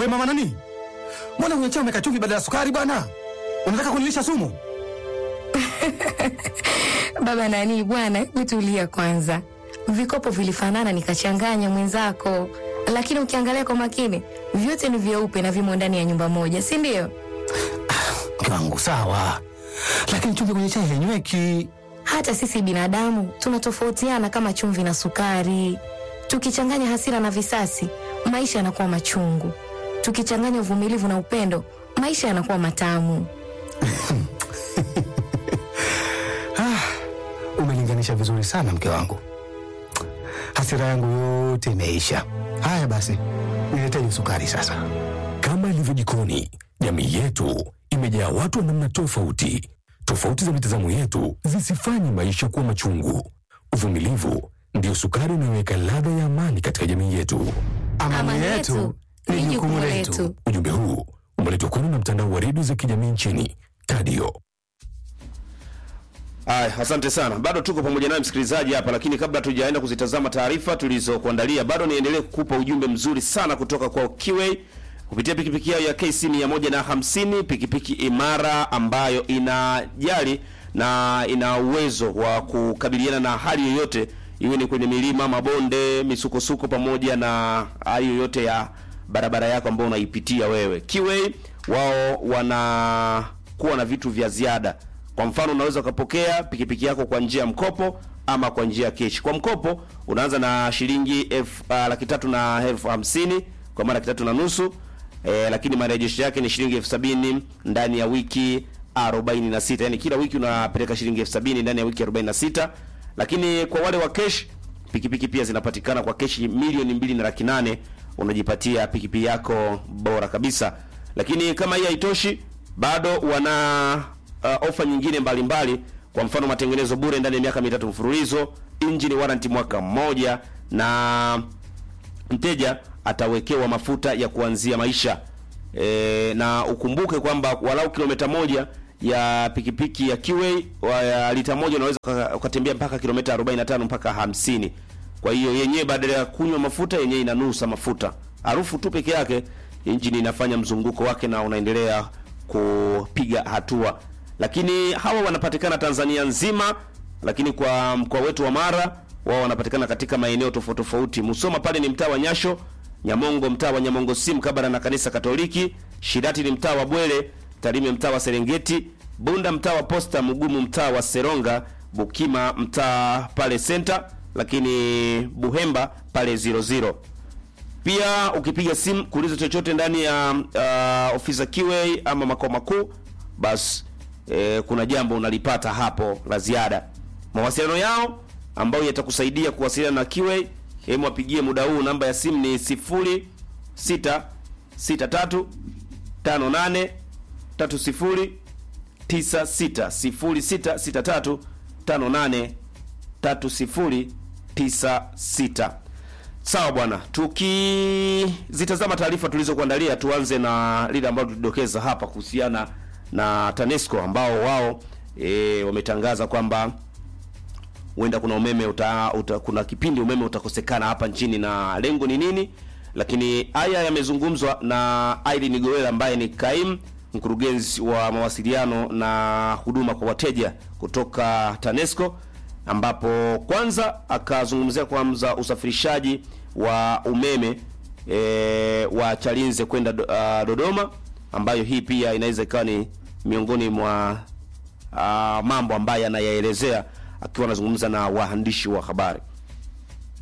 mama nani, mbona kwenye chai umeweka chumvi badala ya sukari bwana? Unataka kunilisha sumu? Baba nani bwana, hebu tulia kwanza. Vikopo vilifanana nikachanganya mwenzako, lakini ukiangalia kwa makini vyote ni vyeupe na vimo ndani ya nyumba moja, si ndio? Mke wangu sawa, lakini chumvi kwenye chai hainyweki. Hata sisi binadamu tunatofautiana kama chumvi na sukari. Tukichanganya hasira na visasi, maisha yanakuwa machungu. Tukichanganya uvumilivu na upendo, maisha yanakuwa matamu. Umelinganisha vizuri sana mke wangu, hasira yangu yote imeisha. Haya basi, niletee sukari sasa. Kama ilivyo jikoni, jamii yetu imejaa watu wa namna tofauti. Tofauti za mitazamo yetu zisifanye maisha kuwa machungu. Uvumilivu ndiyo sukari inayoweka ladha ya amani katika jamii yetu. Amani yetu ni jukumu letu. Ujumbe huu umeletwa kwenu na mtandao wa redio za kijamii nchini Tadio. Aya, asante sana. Bado tuko pamoja naye msikilizaji hapa, lakini kabla tujaenda kuzitazama taarifa tulizokuandalia, bado niendelee kukupa ujumbe mzuri sana kutoka kwa Kiway kupitia pikipiki yao ya KC 150, pikipiki imara ambayo inajali na ina uwezo wa kukabiliana na hali yoyote, iwe ni kwenye milima, mabonde, misukosuko pamoja na hali yoyote ya barabara yako ambayo unaipitia wewe. Kiway wao wanakuwa na vitu vya ziada kwa mfano unaweza ukapokea pikipiki yako kwa njia ya mkopo ama kwa njia ya keshi. Kwa mkopo unaanza na shilingi elfu uh, laki tatu na elfu hamsini kwa maana laki tatu na nusu eh, lakini marejesho yake ni shilingi elfu sabini ndani ya wiki 46. Yani kila wiki unapeleka shilingi elfu sabini ndani ya wiki 46. Lakini kwa wale wa kesh, pikipiki pia zinapatikana kwa keshi milioni mbili na laki nane unajipatia pikipiki yako bora kabisa. Lakini kama hii haitoshi, bado wana uh, ofa nyingine mbalimbali mbali. Kwa mfano matengenezo bure ndani ya miaka mitatu mfululizo, engine warranty mwaka mmoja, na mteja atawekewa mafuta ya kuanzia maisha e, na ukumbuke kwamba walau kilomita moja ya pikipiki ya Kiway wa ya lita moja unaweza uka- ukatembea mpaka kilomita 45 mpaka 50. Kwa hiyo yenyewe badala ya kunywa mafuta yenyewe inanusa mafuta, harufu tu peke yake, injini inafanya mzunguko wake na unaendelea kupiga hatua. Lakini hawa wanapatikana Tanzania nzima, lakini kwa mkoa wetu wa Mara wao wanapatikana katika maeneo tofauti tofauti. Musoma pale ni mtaa wa Nyasho, Nyamongo mtaa wa Nyamongo si mkabala na kanisa Katoliki, Shirati ni mtaa wa Bwele, Tarime mtaa wa Serengeti, Bunda mtaa wa Posta, Mugumu mtaa wa Seronga, Bukima mtaa pale Center, lakini Buhemba pale 00. Pia ukipiga simu kuuliza chochote ndani ya uh, ofisi za Kiway ama makao makuu, basi eh, kuna jambo unalipata hapo la ziada. Mawasiliano yao ambayo yatakusaidia kuwasiliana na Kiway, hebu wapigie muda huu. Namba ya simu ni 0663 58 30 96 0663 58 3096. Sawa bwana, tukizitazama taarifa tulizokuandalia, tuanze na lile ambalo tulidokeza hapa kuhusiana na TANESCO ambao wao e, wametangaza kwamba huenda kuna umeme uta, uta, kuna kipindi umeme utakosekana hapa nchini na lengo ni nini? Lakini haya yamezungumzwa na Irene Goela ambaye ni kaimu mkurugenzi wa mawasiliano na huduma kwa wateja kutoka TANESCO ambapo kwanza akazungumzia kwanza usafirishaji wa umeme e, wa Chalinze kwenda do, uh, Dodoma ambayo hii pia inaweza ikawa ni miongoni mwa uh, mambo ambayo anayaelezea akiwa anazungumza na waandishi wa habari.